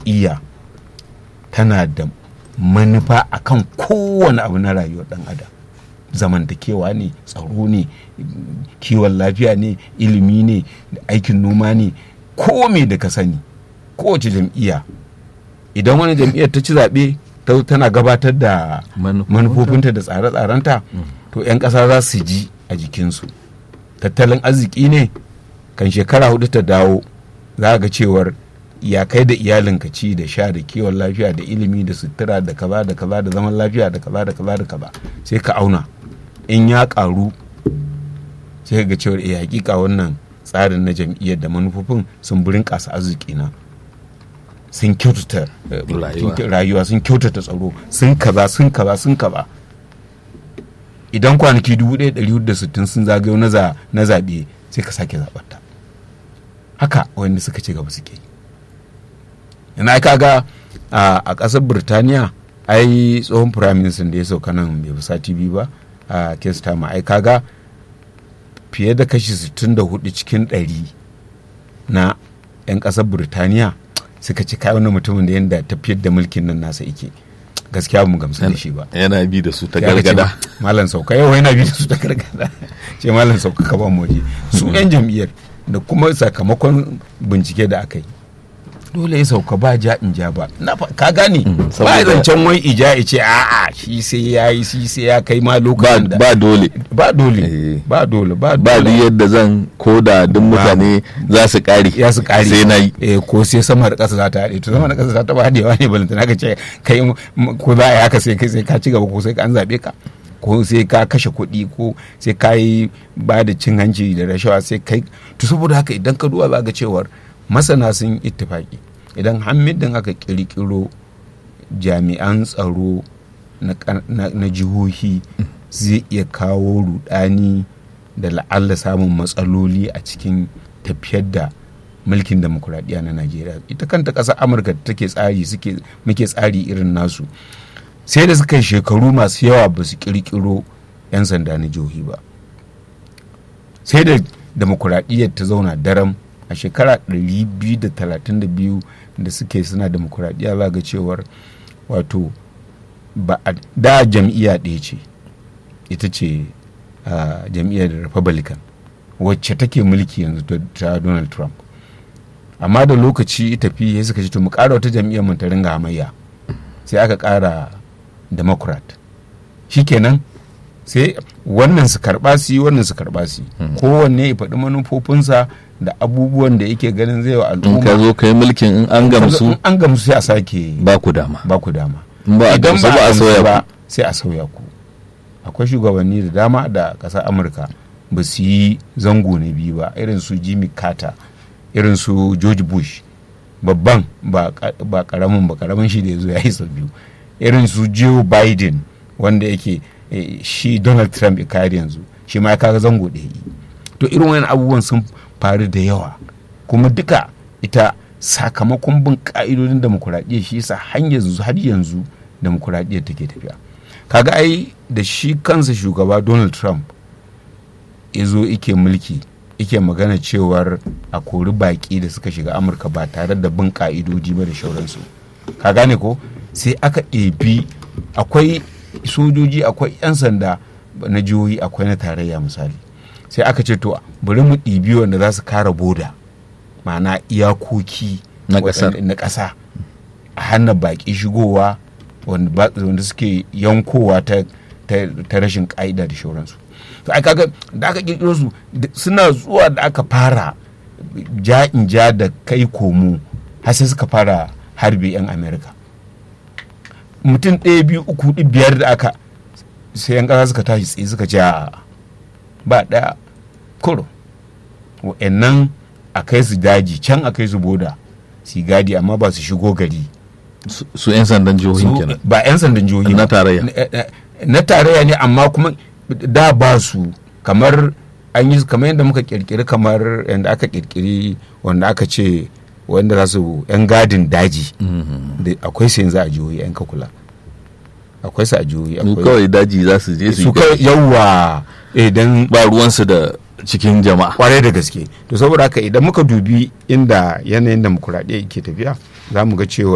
jam'iyya tana da manufa akan kowane abu na rayuwar dan adam zamantakewa ne tsaro ne kiwon lafiya ne ilimi ne aikin noma ne ko me da ka sani kowace jam'iyya idan wani jam'iyyar ta ci zaɓe tana gabatar da manufofinta da tsare-tsarenta to 'yan ƙasa za su ji a jikinsu tattalin arziki ne kan shekara hudu ta dawo za ga cewar ya kai da iyalinka ci da sha da kiwon lafiya da ilimi da sutura da kaza da kaza da zaman lafiya da kaza da kaza da kaza sai ka auna in ya karu sai ga cewar eh hakika wannan tsarin na jam'iyyar da manufofin sun burin kasa arziki na sun kyautata rayuwa sun kyautata tsaro sun kaza sun kaza sun kaza idan kwanaki 1460 sun zagayo na zaɓe sai ka sake zaɓarta haka wanda suka ci gaba suke yana kaga a ƙasar birtaniya ai tsohon firaministan da ya sauka nan bai fi sati biyu ba a kestama ai kaga fiye da kashi 64 cikin 100 na 'yan ƙasar birtaniya suka ci kayan wani mutumin da yadda tafiyar da mulkin nan nasa ike gaskiya mu gamsu da shi ba yana bi da su ta gargada malam sauka yau yana bi da su ta gargada ce malam sauka ka ban waje su 'yan jam'iyyar da kuma sakamakon bincike da aka yi dole ya sauka ba ja in ja ba na ka gane ba zancen wai ija ya ce a'a shi sai ya yi shi sai ya kai ma lokacin da ba dole ba dole ba dole ba ba dole yadda zan ko da duk mutane za su kare ya su kare sai na yi eh ko sai sama da ƙasa za ta haɗe to sama da ƙasa za ta ba haɗewa ne balantana ka ce kai ko za a yi haka sai kai sai ka ci gaba ko sai ka an zaɓe ka ko sai ka kashe kuɗi ko sai ka yi ba da cin hanci da rashawa sai kai to saboda haka idan ka duba za ga cewar masana sun ittifaki idan hamidin aka kirkiro jami'an tsaro na jihohi zai iya kawo rudani da la'alla samun matsaloli a cikin tafiyar da mulkin demokuraɗiyya na najeriya ita kanta ƙasar amurka da take tsari suke muke tsari irin nasu sai da suka yi shekaru masu yawa ba su kirkiro 'yan sanda na jihohi ba sai da demokuraɗiyyar ta zauna daram a shekara 232 da suke suna demokuraɗiyya za ga cewar wato ba a da jam'iyya ɗaya ce ita ce jam'iyyar republican wacce take mulki yanzu ta donald trump amma da lokaci tafi ya suka ce to mu ƙara wata jam'iyyar mu ta ringa hamayya sai aka ƙara democrat shikenan sai wannan su karɓa su yi wannan su karɓa su yi kowanne ya faɗi manufofinsa da abubuwan da yake ganin zai wa in al'umma ka zo kai mulkin in an gamsu in an gamsu sai a sake ba ku dama ba ku dama in ba a idan gamsu ba a gamsu sauya ba ku sai a sauya ku akwai shugabanni da dama da ƙasar amurka ba su yi zango na biyu ba irin su jimmy carter irin su george bush babban ba ka- ba karamin ba karamin shi da ya zo ya yi sau biyu irin su joe biden wanda yake eh, shi donald trump ya kayar yanzu shi ma ya kaga zango ɗaya yi to irin wani abubuwan sun faru da yawa kuma duka ita sakamakon bin ka'idodin demokuraɗiyya shi yasa har yanzu har yanzu demokuraɗiyyar take tafiya kaga ai da shi kansa shugaba donald trump ya zo ike mulki ike magana cewar a kori baƙi da suka shiga amurka ba tare da bin ka'idodi ba da shauransu ka gane ko sai aka ɗebi akwai sojoji akwai 'yan sanda na jihohi akwai na tarayya misali sai aka ce to bari mu ɗibi wanda za su kara boda ma'ana iyakoki Na ƙasar. waɗanda- na ƙasa a hana baƙi shigowa wanda ba- wanda suke yankowa ta, ta, ta rashin ƙa'ida da shauransu to ai kaga da aka kirkiro su da- suna zuwa da aka fara ja in ja da kai komo har sai suka fara harbe 'yan amerika mutum ɗaya biyu uku hudu biyar da aka sai 'yan ƙasa suka tashi tsaye suka ce "A'a, ba ɗaya kuro wa'annan a kai su daji can a kai su boda su yi gadi amma ba su shigo gari Su- su 'yan sandan jihohin Su- kenan ba 'yan sandan jihohi Na ba. tarayya. Na- na- na tarayya ne amma kuma da ba su kamar an yi kamar yadda muka kirkiri kamar yadda aka kirkiri wanda aka ce wanda za su 'yan gadin daji da akwai su yanzu a jihohi 'yan kakula akwai su a jihohi su akwai kawai daji za su je su su yi kawai yawa idan ba ruwansu da cikin jama'a kwarai da gaske to saboda haka idan muka dubi inda yanayin demokuraɗiyya ke tafiya za mu ga cewa